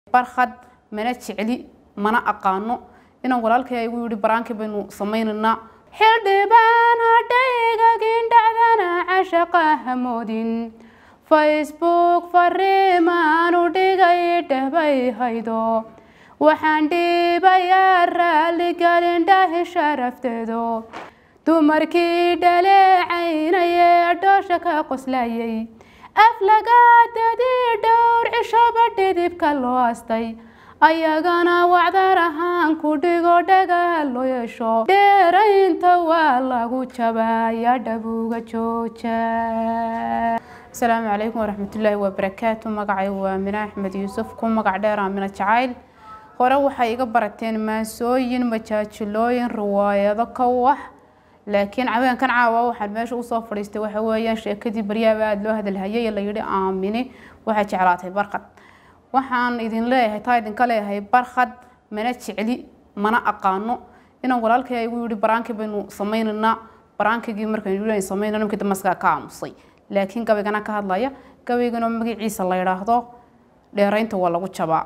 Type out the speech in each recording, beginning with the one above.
barkhad mana jecli mana aqaano inaan walaalkay igu yidhi baraankii baynu samaynaynaa xildhibaan hadhaygagin dhacdana cashaqa hamoodin facebook fariimaanu dhigay dhehbay haydo waxaan dhiibayaa raaligelin dhahi sharafteedo dumarkii dhaleecaynayee dhoosha ka qoslayay aflagaadadii dhowr cishaba dhidibka loo astay ayagana wacdar ahaan ku dhigo dhagaa loo yeesho dheeraynta waa lagu jabaya dhabuga jooja asalaamu calaykum waraxmatullaahi wabarakaatu magacaygu waa mina axmed yuusuf ku magac dheer aamina jacayl hore waxay iga barateen maasooyin majaajilooyin riwaayado ka wax laakiin caweenkan caawa waxaan meesha usoo fadhiistay waxa weeyaan sheekadii baryaaba aada loo hadalhayay ee la yidhi aamini waxay jeclaatay barkhad waxaan idin leeyahay taa idinka leeyahay barkhad mana jecli mana aqaano inaan walaalkay igu yidhi baraankii baynu samaynaynaa baraankigii markaynu yidhi samaynayno ninkii damaskaa ka aamusay laakiin gabaygana ka hadlaya gabaygana magaciisa la yidhaahdo dheeraynta waa lagu jabaa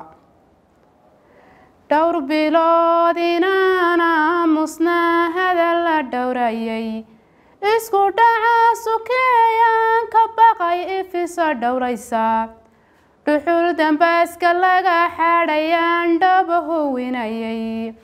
dhowr bilood inaan aamusnaa hadal la dhowrayay isku dhaca sukeeyaan ka baqay ifisa dhowraysa dhuxul dambaaska laga xadhayaan dhaba howinayay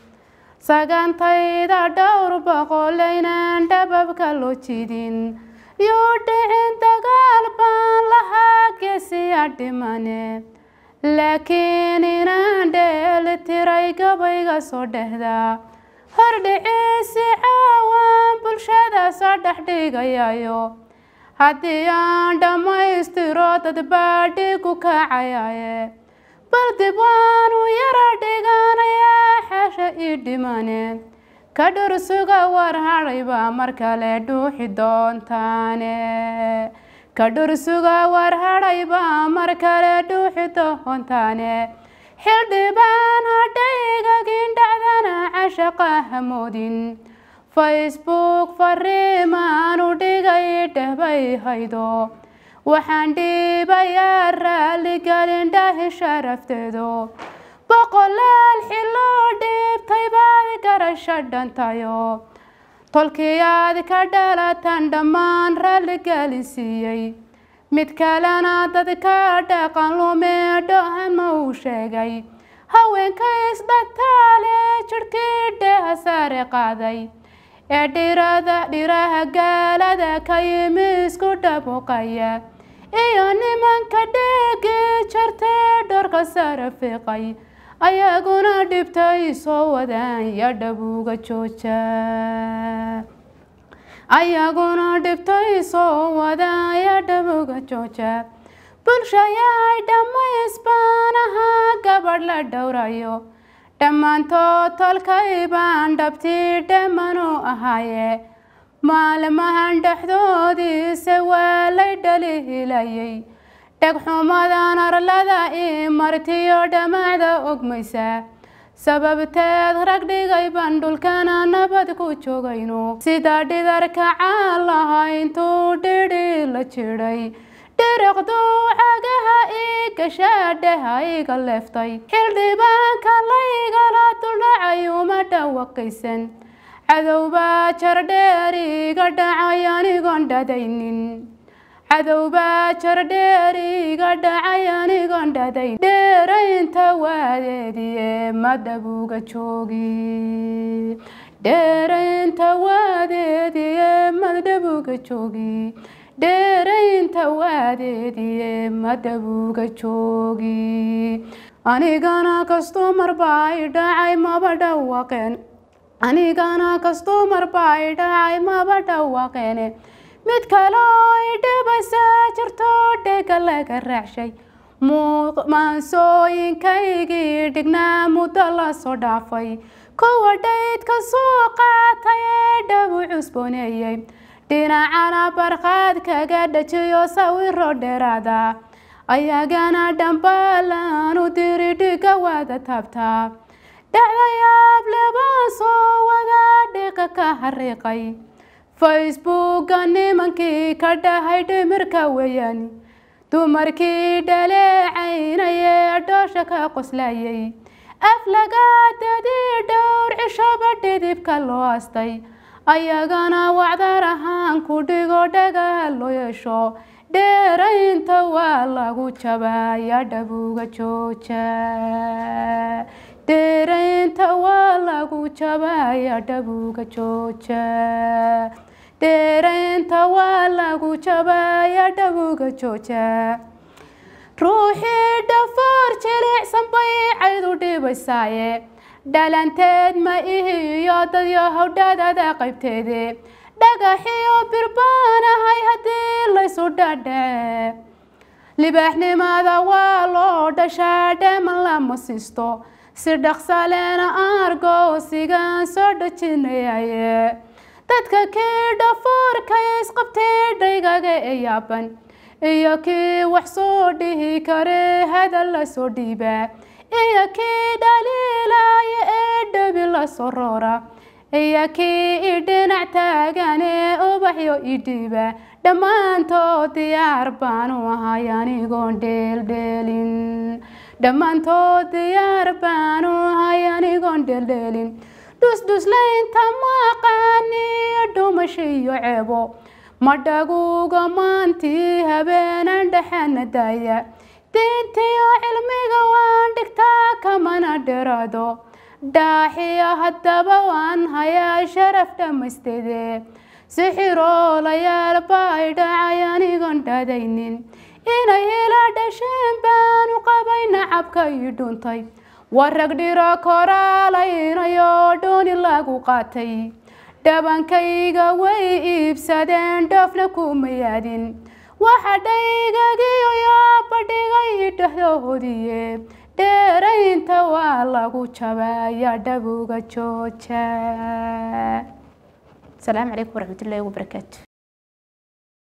sagantayda dhowr boqolaynaan dhababka loo jidin yuu dhicin dagaal baan lahaa geesiya dhimane laakiin inaan dheeli tiray gabayga soo dhehda hordhiciisi caawaan bulshada soo dhex dhigayayo haddii aan dhammaystiro dadbaa dhigu kacayaye bal dib waanu yara dhiganayaa xesha ii dhimane ka dhursuga war hadhaybaa mar kale dhuuxi doontaane ka dhursuga war hadhaybaa mar kale dhuuxi doontaane xildhibaan hadhaygagin dhacdana cashaqa hamoodin facebook fariimaanu dhigay dhehbay haydo waxaan dhiibayaa raaligelin dhahi sharafteedo boqolaal xiloo dhiibtay baad garasho dhantayo tolkii aad ka dhalatan dhammaan raalligelin siiyey mid kalena dadka dhaqan lumeedhohan ma uu sheegay haweenka isdhataale jidhkii dheha saare qaaday ee dhirada dhiraha gaalada ka yimi isku dhabuqaya iyo nimanka dheegi jartee dhorka sare fiiqay ayaguna dhibtay soo wadaan ya dhabuga jooja ayaguna dhibtay soo wadaan ya dhabuga jooja bulshayahay dhammaysbaan ahaa gabadh la dhowrayo dhammaantood tolkay baan dhabtii dhamanu ahaaye maalmahan dhexdoodiise waa lay dhali hilayay dhegxumadan arlada ii martiyo dhammaacda ogmaysa sababteed rag dhigay baan dhulkana nabad ku joogayno sida dhidarka caalaha intuu dhidhi la jidhay dhiriqduu cagaha ii gashaadheha iga leeftay xildhibaanka laygala duldhacay uma dhawaqaysan cadowbaa jardheer iga dhacay anigoon dhadaynin cadowbaa jardheer iga dhacay anigoon dhadayn dheeraynta waadeediye madhabuga joogi dheeraynta waadeediye madhabuga joogi dheeraynta waadeediye madhabuga joogi anigana kastumar baa i dhacay maba dhawaqeen anigana kastumar baa i dhacay maba dhawaqeene mid kaloo i dhibasa jirto dhega laga raacshay maansooyinkaygii dhignaa muddo la soo dhaafay kuwa dhaydka soo qaatay ee dhabu cusbooneeyey dhinacana barqaad kaga dhajiyo sawiro dheeraada ayagana dhambaalaanu diri dhiga wada taabtaa dhacdayaab lebaan soo wada dhiqa ka hariiqay facebooka nimankii ka dhahay dhimirka weeyaan dumarkii dhaleecaynayee dhoosha ka qoslayay aflagaadadii dhowr cishaba dhidibka loo astay ayagana wacdar ahaan ku dhigo dhagaha loo yeesho dheeraynta waa lagu jabaya dhabuga jooja dheeraynta waa lagu jabaya dhabuga jooja dheeraynta waa lagu jabaya dhabuga jooja ruuxii dhafoor jilicsan bay caydu dhibaysaaye dhalanteed ma ihiyo dadyo howdhadada qaybteede dhagaxiyo birbaanahay haddii laysu dhadhace libaaxnimada waa loo dhashaa dheeman lama siisto si dhaqsaleena aargoosigaan soo dhajinayaye dadka kii dhafoorka isqabtay dhaygaga ee yaaban iyo kii wax soo dhihi kare hadal la soo dhiiba iyo kii dhaliilaya ee dhabi la soo roora iyo kii i dhinac taagane ubaxyo i dhiiba dhammaantood diyaar baanu ahay anigoon dheeldheelin dhammaantood diyaar baanu ahay anigoon dheeldheelin dhusdhuslaynta maqaaniyo dhumasho iyo ceebo madhaguga maantii habeenan dhexena daaya diintiyo cilmiga waan dhigtaa kamana dheraado dhaaxiyo haddaba waan hayaa sharaf dhammaysteede sixiroolayaal bay dhacay anigoon dhadaynin inay ila dhasheen baanu qabay nacabka ii dhuntay warag dhiro koraalaynayo dhuuni lagu qaatay dhabankayga way iibsadeen dhoofna kuma yaadin waxa dhaygagiyo yaabadhigay dhehdoodiye dheeraynta waa lagu jabaya dhabuga jooja asalaamu calaykum waraxmatullaahi wabarakaatu